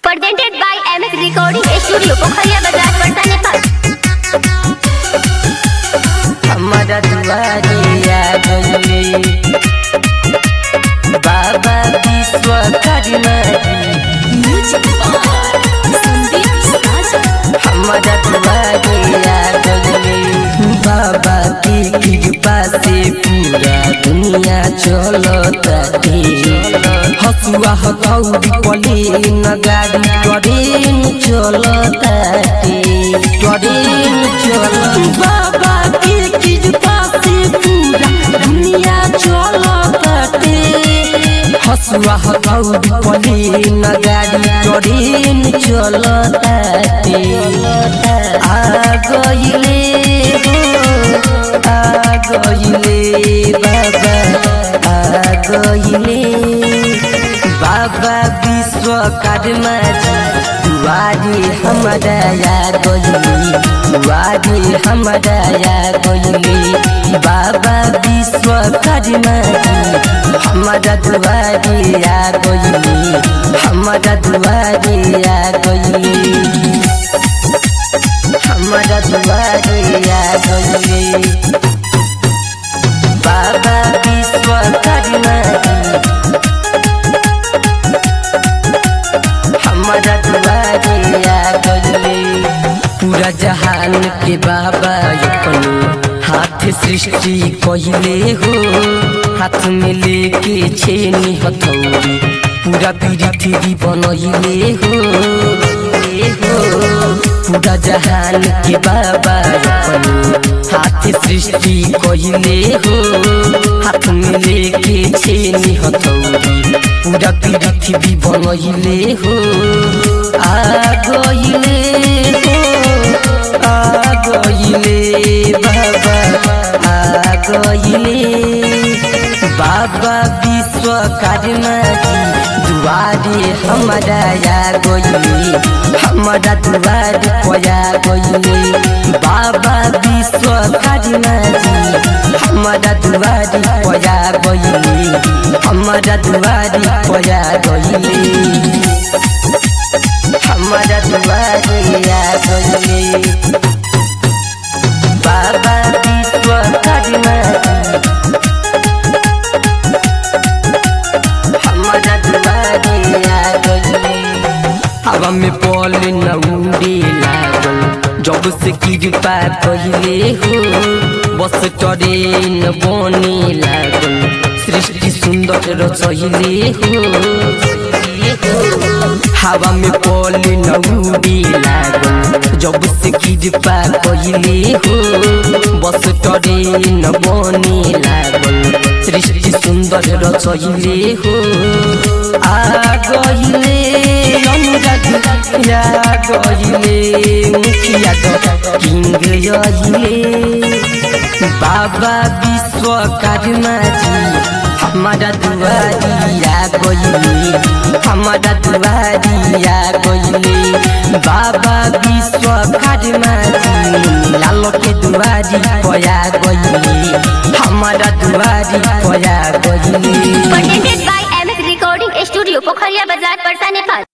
Presented by MS Recording Studio, Pokhariya Bazaar, Patna, Nepal. हमारा दुआरिया गले बाबा विश्वकर्मा हमारा दुआरिया गले बाबा की कृपा से पूरा दुनिया चलता हसुआ हथौड़ी पले न गाड़ी ट्रेन चलता ट्रेन चल बाबा की कृपा से पूरा दुनिया चलता हसुआ हथौड़ी पले न गाड़ी ट्रेन चलता आ गइले हो आ गइले बाबा आ गइले बाबा विश्वकर्मा जी दुआरे हमारा या गइले दुआरे हमारा या गइले बाबा विश्वकर्मा जी हमारा दुआरे या गइले हमारा दुआरे या गइले हमारा दुआरे या गइले बाबा विश्वकर्मा जी हमारा दुआरे आ गइले पूरा जहान के बाबा अपने हाथ सृष्टि कहिले हो हाथ में लेके छेनी हथौड़ी पूरा पृथ्वी बनैले हो हो पूरा जहान के बाबा अपने हाथ सृष्टि कहिले हो हाथ में लेके छेनी हथौड़ी पूरा पृथ्वी बनैले हो आ गइले हो आ गइले बाबा आ गइले बाबा विश्वकर्मा जी दुआरे हमारा या गइले हमारा दुआरे पया गइले बाबा विश्वकर्मा जी हमारा दुआरे पया गइले हमारा दुआरे पया गइले हमारा दुआरे या गइले बाबा विश्वकर्मा जी हमारा दुआरे आ गइले हवा में पल न उड़े लागल जब से कृपा कहिले हो बस ट्रेन बने लागल सृष्टि सुंदर रचहिले हो हवा में पल न उड़े लागल जब से कृपा कहिले हो बस ट्रेन बने लागल सृष्टि सुंदर रचहिले हो आ गइले अनुराग या गइले मुखिया किंग यहिले बाबा विश्वकर्मा जी हमारा दुआरिया गइले हमारा दुआरिया गइले बाबा विश्वकर्मा जी लाल के दुआरी पया गइले हमारा दुआरी पया गइले Presented by MS Recording Studio, Pokhariya Bazaar, Patna, Nepal.